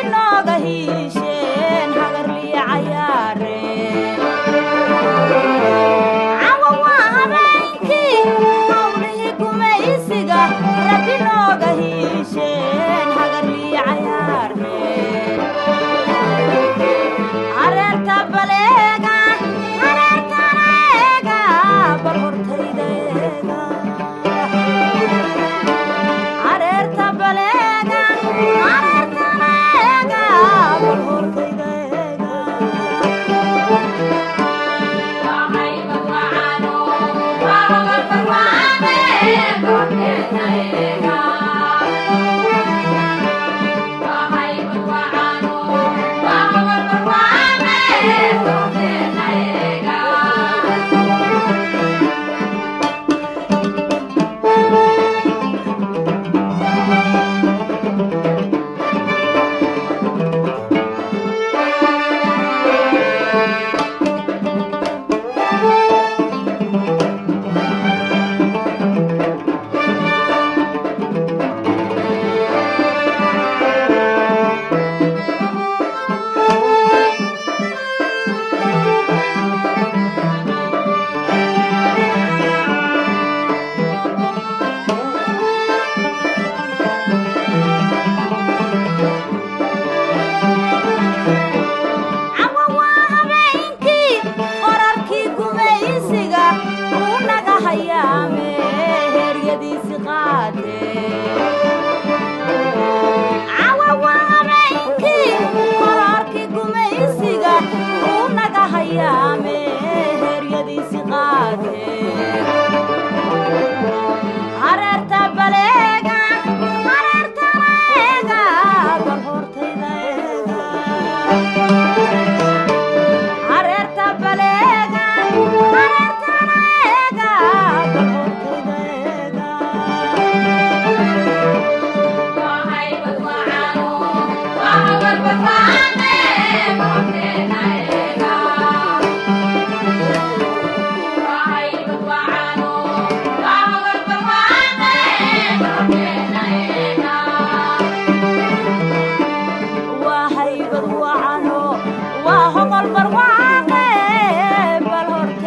nooga hiisheen hagarliya cayaareen cawa waa habeenkii hawlihii gumaysiga rabbi nooga hiisheen hagarliya cayaareen hareerta baleega hareertana eega bal hortayda eega hareerta baleega hareertana eega bal hortayda eega cawa waa habeenkii qorarkii gumaysiga uu naga hayaame heeryadiisi qaatee cawa waa habeenkii qorarkii gumaysiga uu naga hayaame heeryadiisi qaatee hareerta baleega hareertana eega bal hortayda eega hareerta baleega hareertana eega bal hortayda eega waa haybad wacano waa hogol barwaaqe bal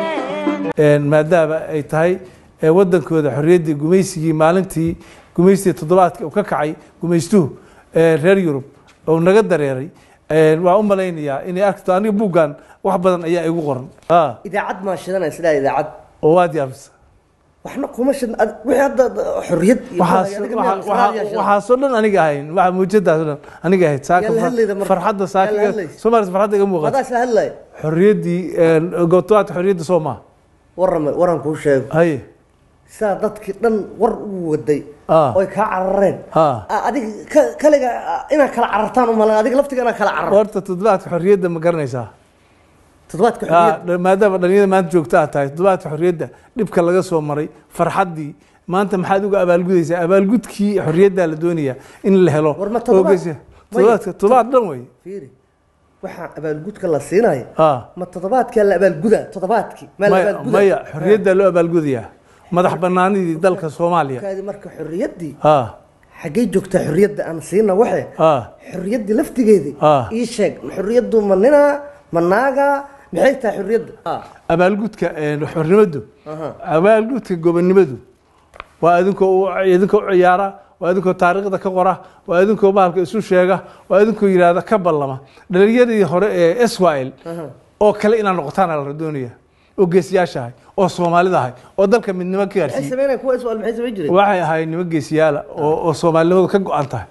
horteen maadaama ay tahay ee wadankooda xorriyaddii gumaysigii maalintii gumaysigii toddobaadka uu ka kacay gumaystuhu ee reer yurub oo naga dareeray waa u malaynayaa inay arkto aniga buuggan wax badan ayaa igu qoran Ah, idaacad maa shidanaya sidaa idaacad oo waad yaabisa waxna kuma shidan ad- wixii hadda xorriyad iyo waxaas adiga waxa- miyaa waxa- israa'iil yaa waxaasoo dhan aniga ahayn waxa muujadaasoo dhan aniga ahayd saaka Yaa la hadlayda marka. farxadda Yaa la saaka hadlaysa. soomaalis farxadda iga shidan. muuqata adaa isla hadlaya xorriyaddii goobtobaadka xorriyadda soo maaha waran waran kuu sheego haye sidaa dadkii dhan war ugu waday Ah. oy kaa carareen Ah. Ah, adiga ka- kaliga ah, inaad kala carartaan umalan adiga laftiga inaad kala cararto horta toddobaadka xorriyadda ma garanaysaa toddobaadka Ah, xorriyad dha- maadaama dhalinyada maanta joogta aad tahay toddobaadka xorriyadda dhibka laga soo maray farxaddii maanta maxaad uga abaalgudaysaa abaalgudkii xorriyaddaa la doonayaa in la helo War ma toddobaad- oo geysa- toddobaadka toddobaad dhan wey fiiri waxaa abaalgudka la siinayo Ah, ma toddobaadkaa la abaalgudaa toddobaadkii maa la maya abaalgudaa maya xorriyaddaa loo abaalgudayaa madax banaanidii dalka soomaaliya kaadi marka xorriyaddii Ah, xaggey joogtaa xorriyadda aan siina waxe ah, xorriyaddii laftigeedii Ah. ii sheeg ma xorriyaddu ma ninaa ma naagaa maxay tahay xorriyadda Ah. abaalgudka eh, xornimadu Aha. abaalgudka gobonnimadu waa idinkoo u idinkoo u ciyaara waa idinkoo taariikhda ka qora waa idinkoo bahalka isu sheega waa idinkoo yidhaahda ka ballama dhalinyaradii hore ee israel oo kale inaad noqotaan la doonaya oo geesiyaashahay oo soomaalidahay oo dalka midnimo ka maxay gaarsiiyey sameynaya kuwa iswaal maxay samayn jireen waxay ahayd nimo geesiyaala oo oo soomaalinimadu ka go-an tahay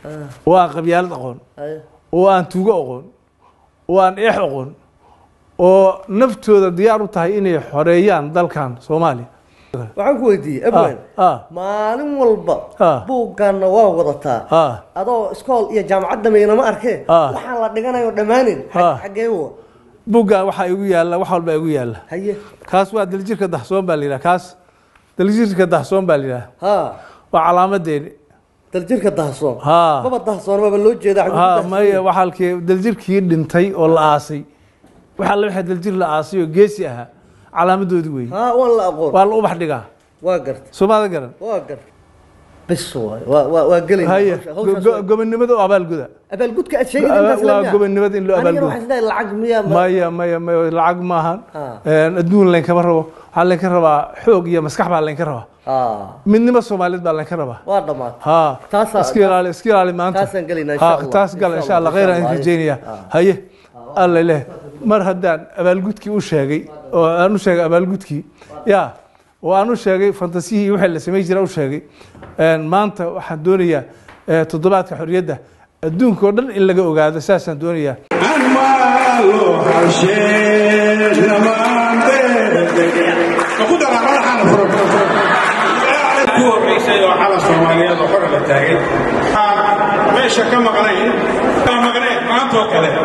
oo aan qabyaalad aqoon Haye. oo aan tuugo aqoon oo aan eex aqoon oo naftooda diyaar u tahay inay xoreeyaan dalkan soomaaliya waxaan ku weydiiyey abwan ah maalin walba Ah. buuggaanna waa wadataa ah adoo iskool iyo jaamacad dhameeyna ma arkee Ah. waxaan la dhiganayo dhammaanin Ah. xaggee wa bugga waxaa igu yaalla wax walba igu yaalla haye kaas waa daljirka dahsoon baa la yidhaha kaas daljirka dahsoon baa la yidhaha ha waa calaamadeeni daljirka dahsoon Ha. maba dahsoon maba loo jeeda xaguu ku ha dahsoon maya yahay. waxaa halkii daljirkii dhintay oo la aasay waxaa la waxaa daljir la aasay oo geesi ahaa calaamadoodii weeye ha waan la aqoon waa la ubax dhigaa waa garta soomaada garan waa garta bis waay waa waa waa gelayna haye hawsha- hawshaas go- waa- gobonnimada oo abaalguda abaalgudka aad sheegay Waa- intaas waa lamiya gobonnimada in loo anigana abaalgudo. waxaan isleeyahay lacag miya ma- maya maya maya lacag maahan Ah. adduun laynkama rabo waxaa laynka rabaa xoog iyo maskax baa laynka rabaa Ah, midnimo soomaaliyeed baa laynka rabaa waa dhammaatay ha Taasaa- iska ilaali iska ilaali maanta taasaan gelaynaa insha Ha, Allah. taas gal Insha insha allah Allah, khayr aan insha Allah. rajeynaya Ah. haye alla leh mar haddaan abaalgudkii u sheegay oo aan u sheegay abaalgudkii ya oo aan u sheegay fantasiyihii wixii la samayn jira u sheegay een, maanta waxaan doonayaa eh, toddobaadka xorriyadda adduunka oo dhan in laga ogaado saasaan doonayaa ku horeysay oo xala soomaaliyeed oo xor la taagay Waxaan meesha ka maqnayn ka maqnayn maanta oo kale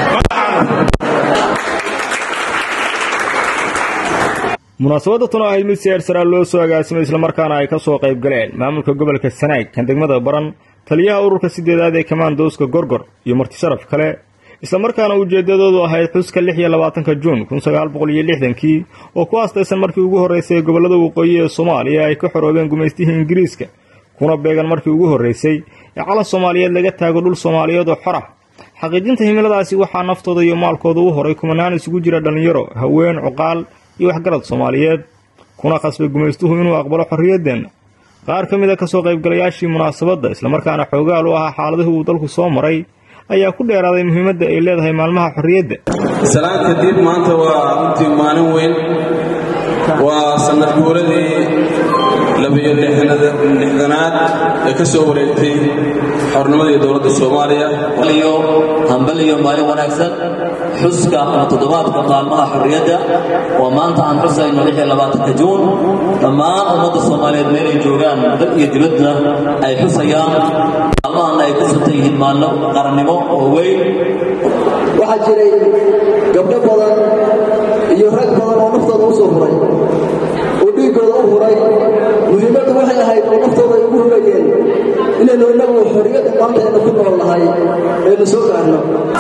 munaasabadda tuna ahayd mid si eersaraa loo soo agaasimay islamarkaana ay ka soo qayb galeen maamulka gobolka sanaag kan degmada baran taliyaha ururka sideedaad ee kamaandooska gorgor iyo marti sharaf kale islamarkaana ujeeddadoodu ahayd xuska lix iyo labaatanka juun kun sagaal boqol iyo lixdankii oo ku aastaysan markii ugu horraysay ee gobollada waqooyi ee soomaaliya ay ka xoroobeen gumaystihii ingiriiska kuna beegan markii ugu horraysay ee calan soomaaliyeed laga taago dhul soomaaliyeed oo xor ah xaqiijinta himiladaasi waxaa naftooda iyo maalkooda u horay kumanaan isugu jira dhallinyaro haween cuqaal iyo waxgarad soomaaliyeed kuna qasbay gumaystuhu inuu aqbalo xorriyaddeenna qaar ka mid a kasoo qaybgalayaashii munaasabadda islamarkaana xoogaal u ahaa xaaladihii uu dalku soo maray ayaa ku dheeraaday muhiimadda ay leedahay maalmaha xorriyadda salaan kadib maanta waa runtii maalin weyn waa sanad guuradii labiyo lixdanaad ee ka soo wareegtay xornimadii dowladda soomaaliya iyo hambal iyo maalin wanaagsan xuska ama toddobaadka maalmaha xorriyadda oo maanta aan xusayno lix iyo labaatanka juun dhammaan ummadda soomaaliyeed meelay joogaan dal iyo dibadda ay xusayaan maalmahan ay ku suntan yihiin maalmo qarannimo oo weyn waxaa jiray gabdho badan iyo rag badan oo naftooda u soo huray oo dhiiggooda u huray muhiimaddu waxay ahayd oo naftooda ay ugu hurayeen inaynu innagu xorriyadda maanta aynu ku nool nahay aynu soo gaarno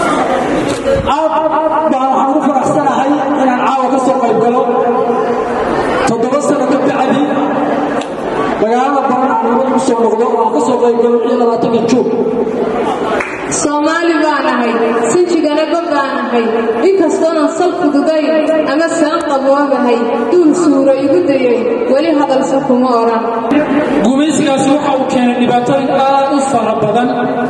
aad baan waxaan ugu faraxsanahay inaan caawa ka soo qayb galo toddoba sano ka bacdi magaalada baran aan nabad ugu soo noqdo oo aan ka soo qayb galo iyo labaatanka juun soomaali baan ahay sinjigana ba baan ahay inkastoonan sal fududayn ama saan qaboobahay duul suuro igu dayay weli hadalse kuma odhan gumaysigaasi waxa uu keenay dhibaatooyin aad u fara badan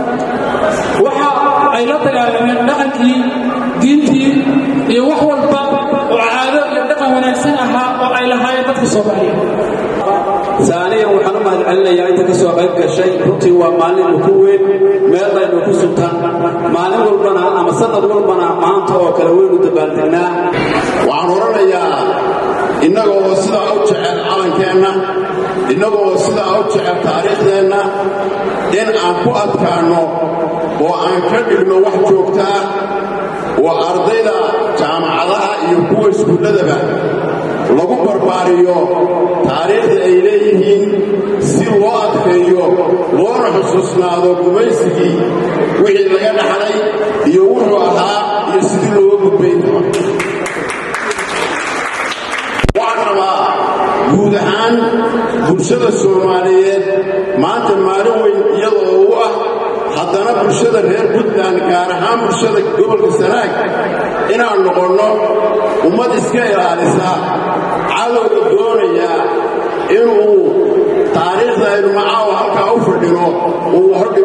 waxa ay la dagaalameen dhaqankii diintii iyo wax walba oo caado iyo dhaqan wanaagsan ahaa oo ay lahaayeen dadka soomaaliyeed saaniyan waxaan u mahadcelinayaa inta ka soo qayb gashay runtii waa maalin ku weyn meelaynu ku sugtaan maalin walbana ama sanad walbana maanta oo kale waynu dabaaldegnaa waxaan odhanayaa innaga oo sidaa u jecel calankeenna innaga oo sidaa u jecel taariikhdeenna in aan ku adkaanno oo aan ka dhigno wax joogtaa oo ardayda jaamacadaha iyo kuwa iskuulladaba lagu barbaariyo taariikhda ay leeyihiin si loo adkeeyo loona xusuusnaado gumaysigii wixii laga dhaxlay iyo wuxuu ahaa iyo sidii looga gudbayn karo waxaan rabaa guud ahaan bulshada soomaaliyeed maanta maalin weyn iyadoo u ah haddana bulshada reer puntland gaar ahaan bulshada gobolka sanaag inaan noqonno ummad iska ilaalisa cadowga doonaya inuu taariikhda aynu macaawa halkaa u fadhino uu hordhigo